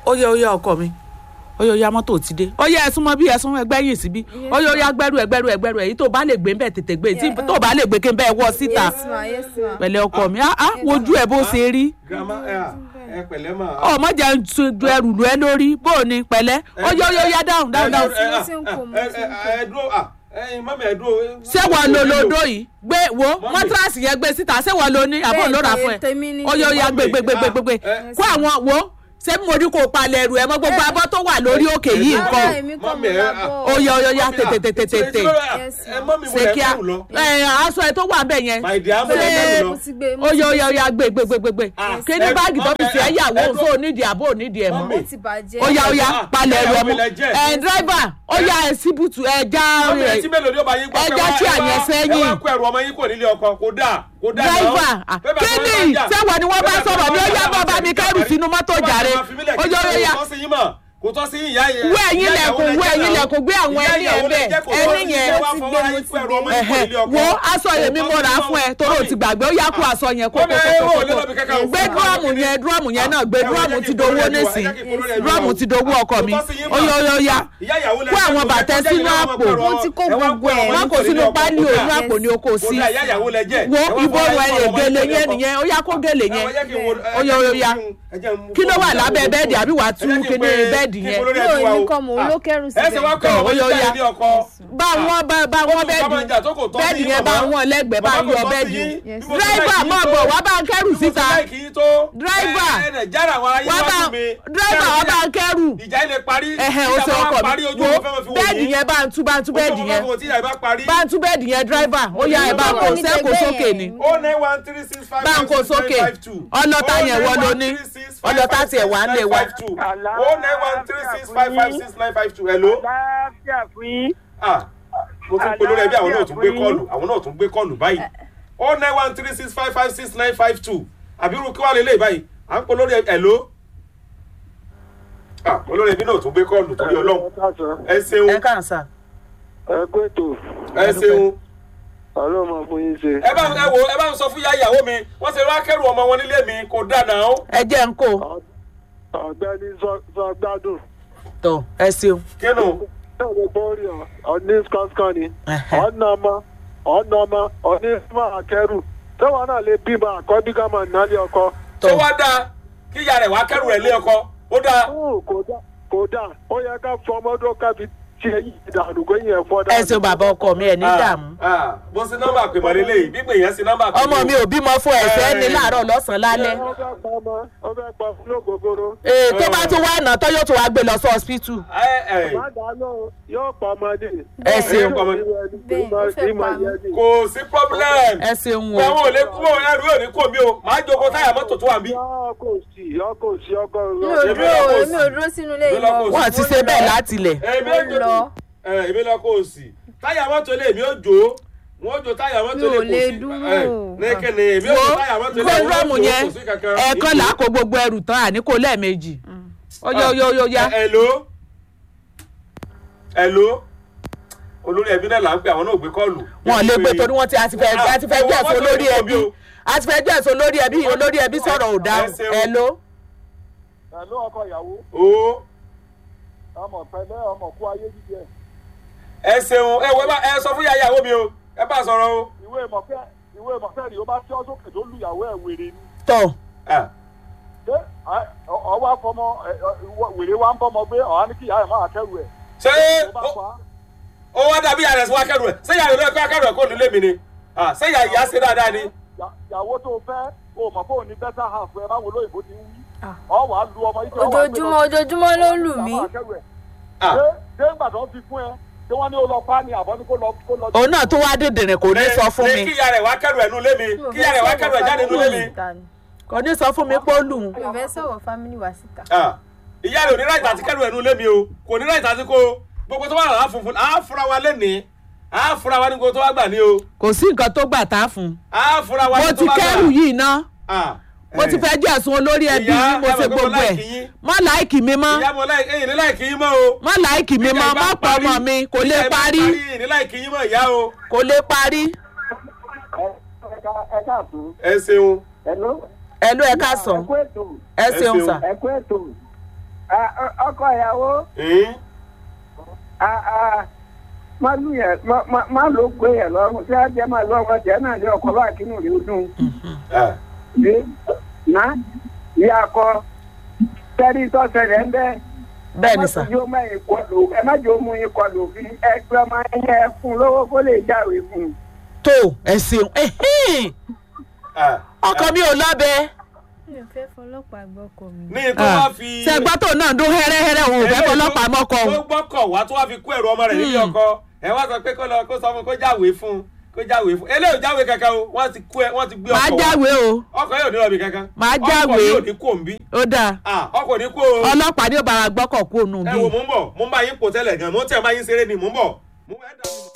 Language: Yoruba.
ó yẹ ó yẹ ọkọ mi ó yẹ ó yẹ mọ́tò ti dé ó yẹ ẹ̀sùn mọ́ bí ẹ̀sùn ẹgbẹ́ yìí síbí ó yẹ ó yẹ agbẹ́rù ẹgbẹ́rù ẹgbẹ́rù èyí tó bá lè gbé ń bẹ̀ tètè gbé tí tó bá lè gbé kí n bẹ́ẹ̀ wọ síta yes ma yes ma. pẹ̀lẹ́ ọkọ mi ah ah wojú ẹ̀ bó ṣe rí grandma ẹ à, ẹ pẹ̀lẹ́ mà. ọmọ jẹ́ ń tu ju ẹrù lu ẹ lórí bó o ní pẹ̀lẹ́ ó yẹ ó yẹ ó yẹ dáhùn dáhùn dáhùn ẹ, mo ti ń kó, mo ẹ ti ń kó. ẹ ẹ dúró à ẹyin mọ́mí ẹ dúró. ṣé wọ́n lo lodo yìí gbé wo Mọ́mì. mọ́tíráàsì yẹn gbé síta ṣé wọ́n lo ní àbọ̀ ló rà fún ẹ tèmi ni. ó yẹ ó yẹ gbé gbé gbé gbé gbé gbé Mọ́mì. kó àwọn wo ṣé mo ní kó o palẹ̀ ẹrù ẹ mọ́ gbogbo abọ́ tó wà lórí òkè yìí Rárá, nǹkan èmi kọ́ Mọ́mì, mo ẹ, lábọ̀. ó yẹ ó yẹ ó yẹ tètè tètè tètè Yes, ẹ mọ́mí mo ṣe lẹ kíá kẹ́rù lọ. ẹ aṣọ ẹ tó wà bẹ́ẹ̀ yẹn my dear mo lẹ Ṣé- kẹ́rù mo lọ. ti gbé mo ó ti yẹ ó gbé yẹ ó yẹ gbé gbé gbé gbé gbé Ah, kí ní ẹ- báàgì tó fi Mọ́mì, ṣe ẹ- ẹ̀yàwó ẹ òun dúró. tó nídìí àbó nídìí ẹ̀ mọ́ Mọ́mì. ó ti bàjẹ́. ó yá ó yá Ah, palẹ̀ ẹrù ẹ ẹ̀yàwó mọ́ ilẹ̀ jẹ́. ẹ̀ dírẹ́fà ó yá ẹ̀ síbùtù ẹ̀ já mọ́mí ẹ tí mélòó ni ó bá yín gbọ́ ẹ pé jẹ́ wá- kí ẹ wá- àyẹ̀ sẹ́yìn. ẹ wá kó ẹrù ọmọ yín kò nílé ọkọ kò dáa kò dáa náà. dírẹ́fà Bẹ́ẹ̀ bá kí fọwọ́ ni jà. sẹ́wọ̀n ni wọ́n bá Bẹ́ẹ̀ sọ̀rọ̀ ní ó yá fọwọ́ bọ́ bá mi jà. kẹ́rù sínú mọ́tò Bẹ́ẹ̀ bá jàre máa fi mílẹ̀ ó kí yẹ ó yá kò tọ́ sí yín mọ̀ kò tọ́ sí ìyá yẹn. wú ẹ̀yìn Ìyá lẹ̀kùn ìyàwó wú lẹ ẹ̀yìn jẹ́ lẹ̀kùn gbé àwọn náà. ẹni Ìyá ẹ̀ ìyàwó lẹ bẹ́ẹ̀ jẹ́ kò tọ́ ẹni sí yẹn yín wá fọwọ́ ara yín kó ẹrù ọmọ yín kò nílé ọkọ. wo aṣọ yẹn mi mo rà á fún ẹ torí o ti gbàgbé ó yá kó aṣọ yẹn kó Mọ́mì, ẹ wò lé lọ́bì kẹ́kẹ́ kó o. gbé dúrọ́ọ̀mù yẹn dúrọ́ọ̀mù yẹn náà gbé Ẹ wò, dúrọ́ọ̀mù ẹ jẹ́ ti kí dowó ìpolówó ẹ nísìn jẹ́ kí ìpolówó ẹ dúrọ́ọ̀mù wà o. ti dowó ọkọ mi Kò tọ́ sí yín ó yá ó yá ó yá Ìyá ìyàwó lẹ Kó jẹ́ àwọn kò bàtẹ́ jẹ́ sínú kí àpò. ọmọ Wọ́n ti kó ẹ wá gbogbo ẹ̀. ọmọ wọn yín kò nílé sínú ọkọ, pálí kò òun dáa. àpò ni o kò sí Kò dáa, ìyá ìyàwó lẹ jẹ́. wo Ẹ wá ìbò fọwọ́ rẹ ara yín kó ọmọ gèlè yín nílé yẹn ọkọ. nìyẹn ó yá kó gèlè yẹn Ẹ wá jẹ́ kí n wo- ó yá ó yá ẹ jẹ́ n mú kí ló wà fóònù lábẹ́ ìyàwó bẹ́ẹ̀dì àbí wàá tú Ẹ jẹ́ kí n kíní pe- bẹ́ẹ̀dì kí n yẹn polówó ẹ Yóò fún wa ní o. kọ́ mò ń ló kẹ́rù ẹ ṣe wá síbẹ̀. kọ́ ọmọ Ó yá, ó yín yá. ní ọkọ. bá wọn bá bá wọn Ó tún bá máa bẹ́ẹ̀dì jà tó kò tọ́ sí bẹ́ẹ̀dì yín, yẹn bá bàbá. wọn lẹ́gbẹ̀ẹ́ bá Bàbá kò yọ tọ́ sí bẹ́ẹ̀dì yín. Yes. Bí mo ṣe dírẹ́fà láìkì yín máa tó- bọ̀ wá bá ń kẹ́rù bí mo ṣe síta láìkì yín tó, Dírẹ́fà. ẹ- ẹ- ẹ- jára àwọn ayé wá bá wájú mi. dírẹ́fà wá bá ń kẹ́rù ìjà ilé parí ẹ̀hẹ̀ ó ìjà ṣe bá ọkọ̀ wá parí mi ojú wo ọmọ fẹ́ fi wò bẹ́ẹ̀dì yín. yẹn bá ń tú bá ń tú bẹ́ẹ̀dì Ojú ọmọ yẹn fẹ́ fi wò tí ìjà bá parí. bá ń tú bẹ́ẹ̀dì yẹn dírẹ́fà ó yá ẹ̀ bá kó Báwo ni sẹ́kù tẹgbẹ́ sókè yẹn? ni o nine one three six five bá ń five kó six sókè nine five two. ọlọ́ta yẹn wọ́n ló ní ọlọ́ta tiẹ̀ wà ń lé wa. o nine one three six five five six nine five two hello. Àlàáfíà fún yín. ah mo tún polówó ẹbí àwọn náà tún gbé Àlàáfíà fún kọ́ọ̀lù àwọn náà tún gbé kọ́ọ̀lù báyìí o nine one three six five five six nine five two àbí irú kí wàá lélẹ̀ báyìí à ń polówó ẹbí hello. ah olórí ẹbí náà tún gbé kọ́ọ̀lù torí ọlọ́run ẹ ṣeun ẹ kàn sá ẹ kú ètò ẹ ṣeun ọlọ́run máa fún yín ṣe. ẹ bá ẹ wo ẹ bá ń sọ fún yá ìyàwó mi wọ́n ṣe wá kẹ́rù ọmọ wọn nílé mi kò dáná o. ẹ jẹ́ ń kó ọ̀gbẹ́ni sọ gbádùn. tọ̀ ẹ ṣeun kínú ẹ̀rọ bọ́ọ̀rì ọ̀ní skọ́skọ́ ni Ẹ̀hẹ̀. ọ̀nà ọmọ ọ̀nà ọmọ ọ̀ní ìfúnmọ́ àkẹ́rù tẹ́wọ̀n náà lè bímọ àkọ́bí ká máa nálé ọkọ. tó wá dáa kí ìyá rẹ̀ wá kẹ́rù rẹ̀ lé ọkọ ó dáa. Ó, kódà kódà ó yẹ ká fọ ọmọdún ká fi tiẹ̀ yìí dànù kó yẹn fọ́ ẹ ṣeun bàbá ọkọ mi ẹ ní dààmú Ah, ah, bó ṣe nọ́mbà pè mọ́ lélẹ́yìí bí pè yẹn ṣe nọ́mbà pè ọmọ mi ò bímọ fún ẹ̀fẹ́ ní láàárọ̀ lọ́sàn-án lálẹ́ ó fẹ́ pa ọmọ ó fẹ́ pa fún lógógóró. ee tó bá tún wá nà tán yóò tún wá gbé lọ sí hospital ẹ ẹ má dáná yóò pa ọmọdé. ẹ ṣeun Bẹ́ẹ̀, ó fẹ́ pa mí. kò sí problem. ẹ ṣeun o àwọn ò lè kú òun ẹrù yóò ní kò mí o màá jókòó táyà mọ́tò tó wà mí. yọ kò sí yọ kò sí ọkọ mi ò Èmi dúró lọ kò èmi ò dúró sínú ilé Èmi lọ kò ìmọ̀ sí. wọn ti ṣe bẹ́ẹ̀ láti ilẹ̀ èmi Mo ò jó lọ. ẹ èmi lọ kó o sì táyà mọ́tò lè èmi ò jó wọn ò jó táyà mọ́tò Mi lè ò kò lè sí dúró. ẹ lẹ́kẹ̀ni èmi ò wo jó táyà mọ́tò lè kóńdọ́ọ̀mù wọn ò jó yẹn kò sí kankan. ẹ̀ẹ̀kan là á kó gbogbo ẹrù tán àní kó lẹ́ẹ̀mejì ó yá ó yá ó yá ẹ ló ẹ ló olórí ẹbí náà là ń pè àwọn náà ò gbé kọ́ọ̀lù. wọn ò lè gbé torí wọn ti àti fẹ́ àti fẹ́ jẹ́ ẹ̀sùn olórí ẹbí àti fẹ́ jẹ́ ẹ̀sùn olórí ẹbí olórí ẹbí sọ̀rọ̀ ò dáhùn Ẹ ṣeun. ẹ ló pẹ̀lú ọkọ ìyàwó o ọmọ pẹ̀lẹ́ ọmọ kú ayé jíjẹ ẹ ṣeun ẹ wọ ẹ bá ẹ sọ fún yàyà ìyàwó mi o ẹ bá sọ̀rọ̀ o. ìwé ìmọ̀fẹ́ ìwé ìmọ̀fẹ́ rí o bá tí ọ́ sókè tó lu ìyàwó ẹ̀ wèrè ni tọ̀ Ah, ṣé ẹ- ọ- ọwọ́ afọmọ ẹ- ọ- ìwọ- wèrè wa ń bọ́mọ gbé ọ̀hán ní kí ìyá ẹ̀ máa kẹ́rù ẹ̀ ṣé tó bá ó- pa á. ó wá dàbí yàrá ẹ̀sìn wá kẹ́rù ẹ̀ ṣé yàrá ìlú ẹ̀kọ́ kẹ́rù ẹ̀ kó nílé mi ni Ah, ṣé yàrá ìyá ṣe dáadáa ni. Ìyà- ìyàwó tó fẹ́ o mọ̀ fóun ní better half ẹ báwo lóyìnbó ti ń wí Ah. ọ wà á lu ọmọ yìí tí ọ wà á gbé lọ ojoojúmọ́ ojoojúmọ́ ló ń lù mí máa kẹ́rù ẹ̀. Ah, ṣé ṣé ńgbà tó ń fi fún ẹ ṣé wọ́n ní ó lọ pa á ni àbọ̀ ní kó lọ kó lọ. òun náà tó wá dìndìnrín kò ní sọ fún ní mi kí yàrá ẹ̀ wá kẹ́rù ẹ̀ nulẹ̀ mi kí yàrá ẹ̀ wá kẹ́rù ẹ̀ jáde nulẹ̀ mi. kò ní sọ fún mi pé ó lù ú mi ò fẹ́ sọ̀rọ̀ family wa síta. Ah, ìyá rẹ̀ ò ní ráìtà àti kẹ́rù ẹ̀ nulẹ̀ mi o kò ní ráìtà àti kó gbogbo tó wà láà funfun àá fura wa lẹ́nìí àá fura wa ní gbogbo tó wà gbà ní o kò sí nǹkan tó gbà tá a fún un àá fura wa mo ní tó ti wà gbà. kẹ́rù yìí ná Ah, mo ti eh. fẹ́ jẹ́ ẹ̀sùn olórí ẹbí Ìyá, yìí mo ẹ ṣe mọ̀ pé mo gbogbo ẹ̀ like yín. má láìkì mi mọ́ ìyá mo láì ẹ̀yìn ní láìkì yín mọ́ o. má láìkì mi mọ́ má pọ̀ ọmọ mi kò lè parí ní láìkì yín mọ́ ìyá o. kò lè parí ẹ káàtó ẹ ṣeun. ẹ ló ẹ ló ẹ ká sàn ẹ kú ètò ẹ Ẹ ṣeun ṣeun. sà ẹ kú ètò Ah, ọ- ọkọ ìyàwó ẹ̀ẹ́n ah, ah, má lù yẹn má- má- má ló gbé yẹn lọ́rùn tí a jẹ́ máa lọ́rùn jẹ́ náà ní ọkọ̀ bá kínú rí dùn ẹ̀ ní ná ìyá akọ tẹ́rí tọ́sẹ̀lẹ̀ ń bẹ́ bẹ́ẹ̀ ni sà ẹ má jẹ́ ó mẹ́yìn kọlù ẹ má jẹ́ ó mú yín kọlù fi ẹgbẹ́ ọmọ ẹyẹ fún lówó kó lè jáwèé fún un. tó ẹ ṣeun ẹhìn, ẹ̀ ọkọ mi ò lọ́bẹ mi ò fẹ́ fọlọ́pàá gbọ́kọ̀ mi. ní tó wá fi ṣẹgbọ́n tó náà dún hẹ́rẹ́hẹ́rẹ́ òun ò fẹ́ fọlọ́pàá mọ́kọ tó òun gbọ́kọ̀ wá tó wá fi kó ẹ̀rù ọmọ rẹ̀ nílé ọkọ ẹ wá sọ pé kó lọ kó sọ fún kó jáwèé fún kó jáwèé fún eléyìí ò jáwèé kankan o wọ́n ti kó ẹ wọ́n ti gbé màá ọkọ̀ wá jáwé o ọkọ̀ yóò ní lọ́ọ̀bì kankan Màá ọkọ̀ jáwèé. yóò ní kó ń bí ó dáa Ah, ọkọ̀ ní kó o ọlọ́pàá ní ó bára gbọ́kọ̀ kú òun ẹ bí wo mò ń bọ̀ mò ń bá yín pò tẹ́lẹ̀ gan mò ń tẹ̀ bá yín ṣeré ni mò ń bọ̀ mò ń bọ̀ ẹ dà mí mọ̀.